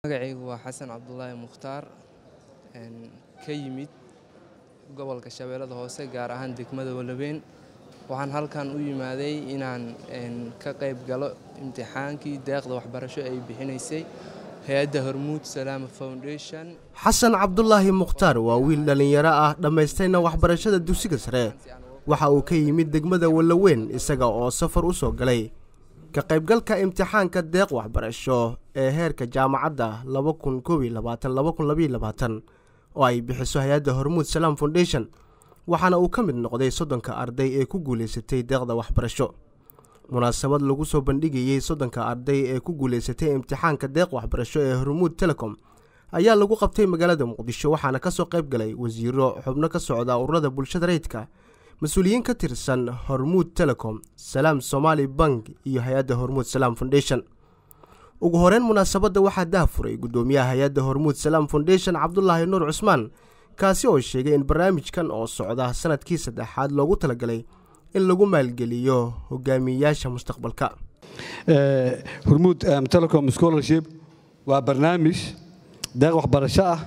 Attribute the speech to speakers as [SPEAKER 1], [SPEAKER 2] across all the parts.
[SPEAKER 1] magacaygu waa xasan cabdulaahi mukhtaar ka yimid gobolka shabeellada hoose gaar ahaan degmada walaweyn waxaan halkan u yimaaday inaan ka qayb galo imtixaankii deeqda waxbarasho ay bixinaysay hay-adda hormuud salaama foundation
[SPEAKER 2] xasan cabdulaahi mukhtaar waa wiil dhallinyaro ah dhammaystayna waxbarashada dugsiga sare waxa uu ka yimid degmada walaweyn isaga oo safar u soo galay ka qaybgalka imtixaanka deeq waxbarasho ee heerka jaamacadda oo ay bixiso hay-adda hormuud salaam foundation waxaana uu ka mid noqday soddonka arday ee ku guulaysatay deeqda waxbarasho munaasabad lagu soo bandhigayey soddonka arday ee ku guulaysatay imtixaanka deeq waxbarasho ee hormuud telecom ayaa lagu qabtay magaalada muqdisho waxaana ka soo qayb galay wasiiro xubno ka socda ururada bulshada rayidka mas-uuliyiin ka tirsan hormuud telecom salaam somaali bank iyo hay-adda hormuud salaam foundation ugu horeyn munaasabadda waxaa dahafuray guddoomiyaha hay-adda hormuud salaam foundation cabdulaahi nuur cusmaan kaasi oo sheegay in barnaamijkan oo socda sanadkii saddexaad loogu talagalay in lagu maalgeliyo hogaamiyeyaasha mustaqbalka
[SPEAKER 3] hormuud telecom scholarship waa barnaamij deeq waxbarasho ah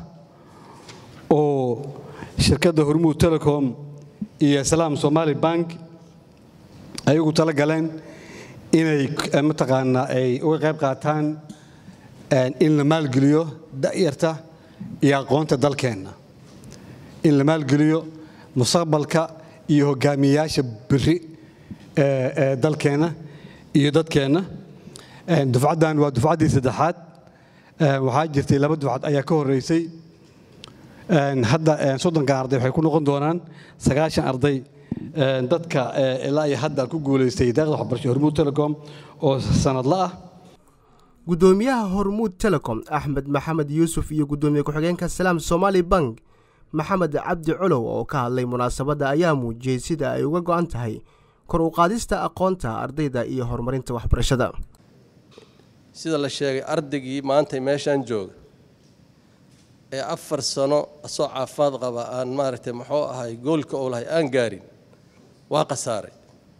[SPEAKER 3] oo shirkadda hormuud telecom iyo salaam somaali bank ay ugu tala galeen inay mataqaanaa ay uga qayb qaataan in la maalgeliyo da'yarta iyo aqoonta dalkeenna in la maalgeliyo mustaqbalka iyo hogaamiyeyaasha biri ee dalkeenna iyo dadkeenna dufcaddan waa dufcaddii saddexaad waxaa jirtay laba dufcad ayaa ka horreysay hadda soddonka arday waxay ku noqon doonaan sagaashan arday dadka ilaa iyo hadda ku guulaystay deeqda waxbarasho hormuud telecom oo sanadla ah
[SPEAKER 2] guddoomiyaha hormuud telecom axmed maxamed yuusuf iyo guddoomiye ku-xigeenka salaam somaali bank maxamed cabdi colow oo ka hadlay munaasabadda ayaa muujiyey sida ay uga go'an tahay kor u qaadista aqoonta ardayda iyo horumarinta waxbarashada
[SPEAKER 4] sida la sheegay ardaygii maanta meeshaan jooga ee afar sano asoo caafimaad qaba aan maaragtay muxuu ahay goolka ou lahay aan gaarin waa khasaaray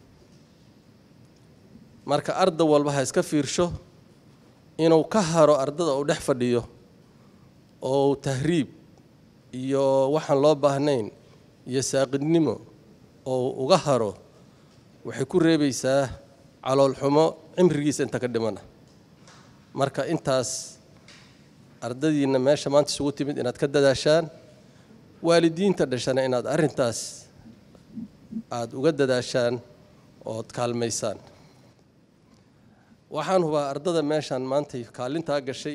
[SPEAKER 4] marka arday walba ha iska fiirsho inuu ka haro ardada uu dhex fadhiyo oo tahriib iyo waxaan loo baahnayn iyo saaqidnimo oo uga haro waxay ku reebaysaa caloolxumo cimrigiisa inta ka dhimana marka intaas ardadiinna meesha maanta isugu timid inaad ka dadaashaan waalidiinta dhashana inaad arrintaas aada uga dadaashaan ood kaalmaysaan waxaan hubaa ardada meeshaan maantay kaalintaa gashay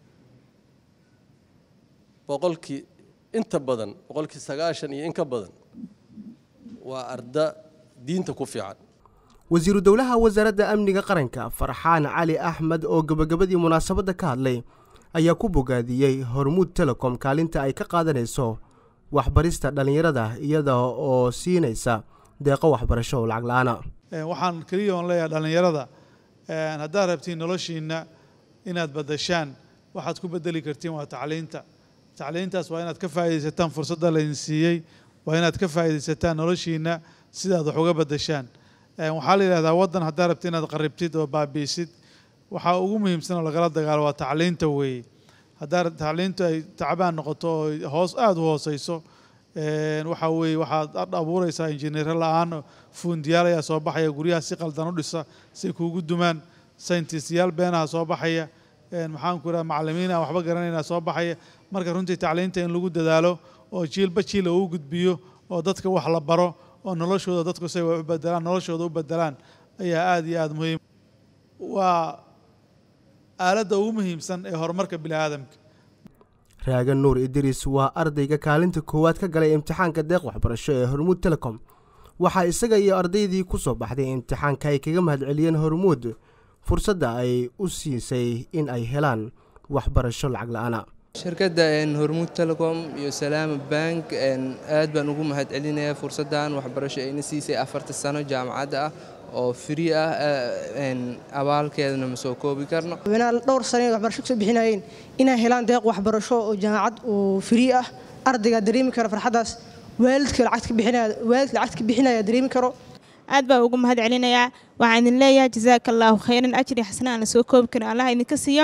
[SPEAKER 4] boqolkii inta badan boqolkii sagaashan iyo in ka badan waa arda diinta ku fiican
[SPEAKER 2] wasiiru dowlaha wasaaradda amniga qaranka farxaan cali axmed oo gebagabadii munaasabadda ka hadlay ayaa ku bogaadiyey hormuud telecom kaalinta ay ka qaadanayso waxbarista dhallinyarada iyada oo siinaysa deeqo waxbarasho oo lacag la-aana
[SPEAKER 5] waxaan keliya oon leeyahay dhallinyarada haddaad rabtiin noloshiinna inaad badashaan waxaad ku bedeli kartiin waa tacliinta tacliintaas waa inaad ka faa'iidaysataan fursadda laydin siiyey waa inaad ka faa'iidaysataan noloshiinna sidaad wax uga badashaan waxaa la yidhahdaa waddan haddaad rabti inaad qaribtid oo baabiisid waxaa ugu muhiimsan oo lagala dagaalo waa tacliinta weeye haddaa tacliintu ay tacbaan noqoto oo hoos aada u hooseyso waxaa weeye waxaad abuureysaa injineero la-aan fuundiyaal ayaa soo baxaya guryaha si qaldan u dhisa say kuugu dumaan sayntistyaal beenaha soo baxaya maxaanku idhaha macallimiin aan waxba garanaynaa soo baxaya marka runtii tacliinta in lagu dadaalo oo jiilba jiila uu gudbiyo oo dadka wax la baro oo noloshooda dadku say wax u bedelaan noloshooda u bedelaan ayaa aada iyo aada muhiim waa aaladda ugu muhiimsan ee horumarka bini aadamka
[SPEAKER 2] raagan nuur idriis waa ardayga kaalinta koowaad ka galay imtixaanka deeq waxbarasho ee hormuud telecom waxaa isaga iyo ardaydii ku soo baxday imtixaanka ay kaga mahadceliyeen hormuud fursadda ay u siisay in ay helaan waxbarasho lacag la-aana
[SPEAKER 1] shirkadda hormuud telecom iyo salaama bank aad baan ugu mahad celinayaa fursaddan waxbarasho ayna siisay afarta sano jaamacadda ah oo free ah abaalkeedana ma soo koobi karno
[SPEAKER 6] dhowr sano waxbarasho kasoo bixinayeen inay helaan deeq waxbarasho oo jaamacad oo free ah ardaygaa dareemi kara farxaddaas waalidka lacagta ka bixinaya waalidka lacagta ka bixinaya dareemi karo
[SPEAKER 7] aad baa ugu mahad celinayaa waxaan idin leeyahay jazaaka allaahu khayran ajri xasana aan la soo koobi karin allah idinka siiyo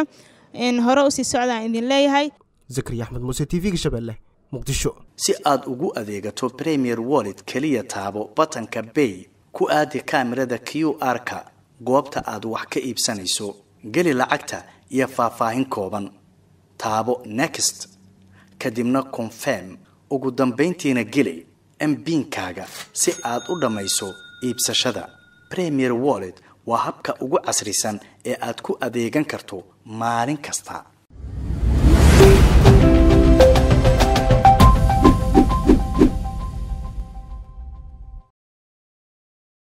[SPEAKER 7] hore usii socdaan idin leeyahay
[SPEAKER 2] zakariya axmed muuse t v-ga shabeelle muqdisho
[SPEAKER 8] si aad ugu adeegato premier wallet keliya taabo batanka bay ku aadi kaamirada q r-ka goobta aad wax ka iibsanayso geli lacagta iyo faahfaahin kooban taabo next kadibna confirm ugu dambayntiina geli mbiinkaaga si aad u dhammayso iibsashada premier wallet waa habka ugu casrisan ee aad ku adeegan karto maalin kasta